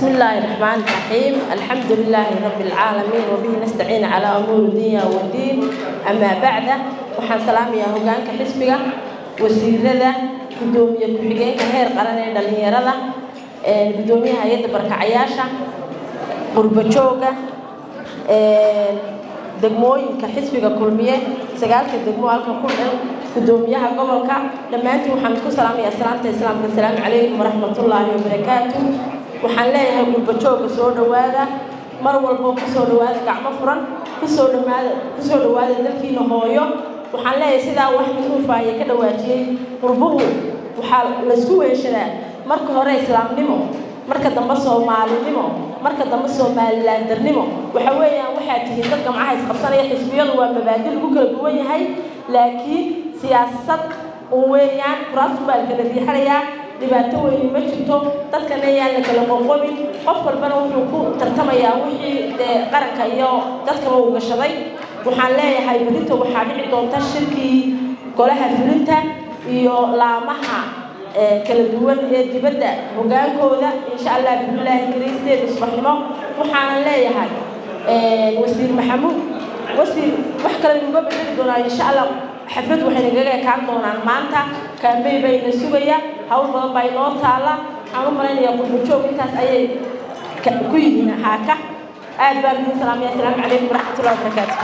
بسم الله الرحمن الرحيم الحمد لله رب العالمين وبه نستعين على أمور الدنيا والدين أما بعد waxaan salaamayaa hogaanka xisbiga wasiirada gudoomiye ku-xigeenka heer qaran ee dhalinyarada gudoomiyaha hay-adda barkacayaasha qurbajooga degmooyinka xisbiga kulmiye sagaalka degmo halka ku dhan gudoomiyaha gobolka dhammaantiin waxaan isku salaamayaa salaamta islaamka asalaamu calaykum waraxmatullaahi wabarakaatu waxaan leeyahay qurbajooga soo dhowaada mar walbo kusoo dhowaada gacmo furan kusoo dhowaada kusoo dhowaada dalkiina hooyo waxaan leeyahay sidaa wax minuufaaye ka dhawaajiyey qurbuhu waxaa laysku weeshadaa marka hore islaamnimo marka dambe soomaalinimo marka dambe soomalilaandarnimo waxa weeyaan waxaa tihiin dad gamcaha isqabsanaya xisbiyadu waa mabaadi lagu kala duwan yahay laakiin siyaasad un weeyaan kuraastu baa la kala riixanayaa dhibaato weyni ma jirto dadkana yaan la kala qoqobin qof walbana wuxuu ku tartamayaa wixii dee qaranka iyo dadkaba uu gashaday waxaan leeyahay berito waxaa dhici doonta shirkii golaha fulinta iyo laamaha kala duwan ee dibadda hogaankooda insha allah bismillaahi kariim sideeda subaxnimo waxaanan leeyahay wasiir maxamuud wasiir wax kale nuga bedeli doonaa insha allah xaflad waxay nagaga ekaan doonaan maanta kaambey bayna sugaya hawl badan baa inoo taala waxaan u malaynayaa qurbajoog intaas ayay ku yihiin haaka aad baan idin salaamaya asalaamu calaykum waraxmatullahi wabarakaatu